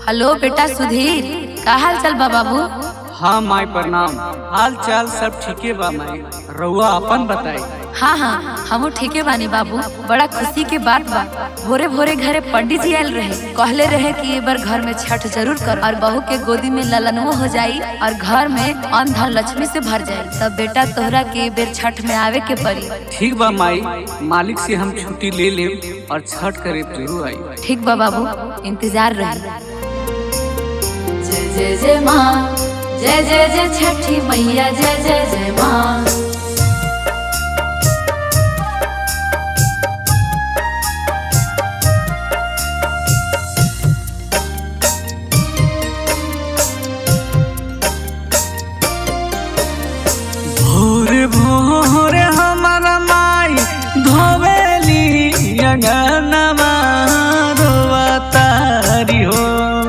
Hello बेटा सुधीर का हाल चाल बा बाबू हाँ माई प्रणाम हाल चाल सब ठीके बा माई रउआ अपन बताई हाँ हाँ हमू ठीके बानी बाबू बड़ा खुशी के बात बा भोरे भोरे घरे पंडित जी आयल रहे कहले रहे कि ये बार घर में छठ जरूर कर और बहू के गोदी में ललनवो हो जाई और घर में अन्न धन लक्ष्मी से भर जाई तब बेटा तोहरा के ये बेर छठ में आवे के पड़ी ठीक बा माई मालिक से हम छुट्टी ले लेब और छठ करे जरूर आई ठीक बा बाबू इंतजार रही जय जय जय माँ जय जय जय छठी मैया जय जय जय माँ भोर भोर हमारा माई धोवेली अंगनमा रोवतारी हो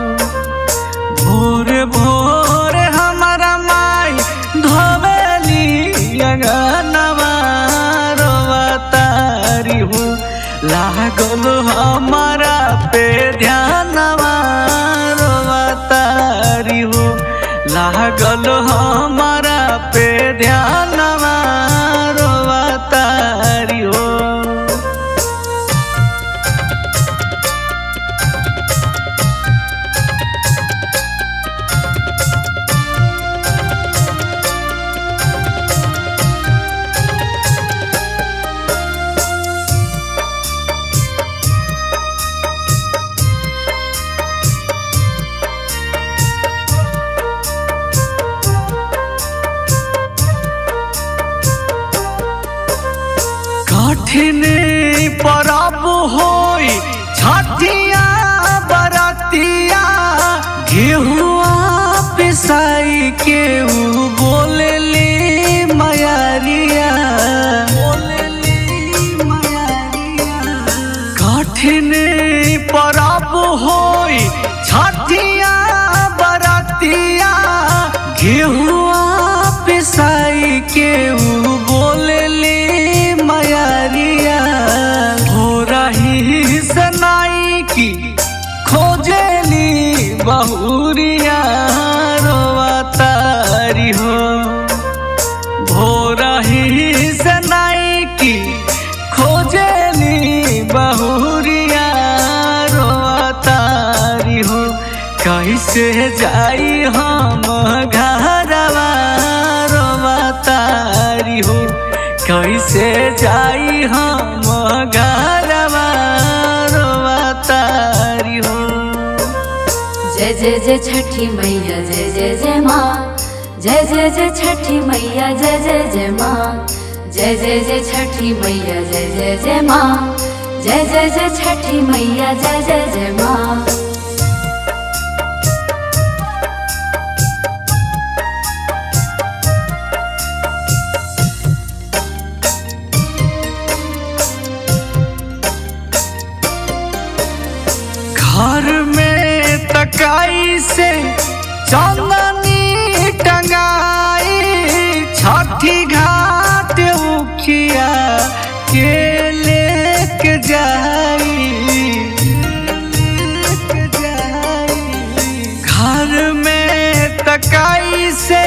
भोर भोर हमारा माई धोवेली अंगनमा रोवतारी हो लागल हमारा पे ध्यानवा रोवतारी हो लागल हमारा पे ध्यानवा रोवतारी हो कठिन परब होई छठिया बरतिया गेहुआ पिसाई के ऊ बोलेली मयारिया बोलेली मयारिया कठिन परब होई छठिया बरतिया गेहुआ पिसाई के ऊ बोलेली मयारिया हो रही सनाई की खोजेली बहुरिया रोवतारी हो भोरही सनाई की खोजेली बहुरिया रोवतारी हो कैसे जाई हम घरवा रोवतारी हो कैसे जाई हम घरवा रोवतारी हो जय जय जय छठी मैया जय जय जय माँ जय जय जय छठी मैया जय जय जय माँ जय जय जय छठी मैया जय जय जय माँ जय जय जय छठी मैया जय जय जय माँ घर में तकाई से चंदनी टंगाई छठी घाट उखिया के लेके जाई लेके जाई। घर में तकाई से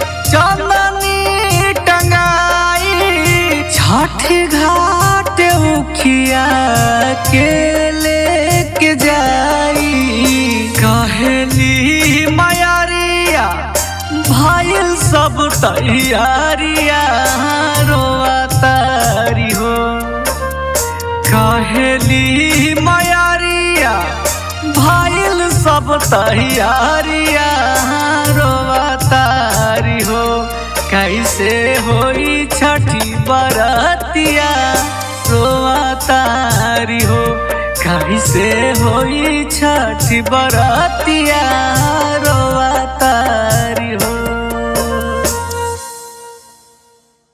चंदनी टंगाई छठ घाट उखिया के लेके जाई कहली मयारिया भाईल सब तैयारिया रोवतारी हो कहली मयारिया भाईल सब तैयारिया रोवतारी हो कैसे होई छठी बरतिया रोवतारी हो कैसे होई छठी बरतिया रोवतारी हो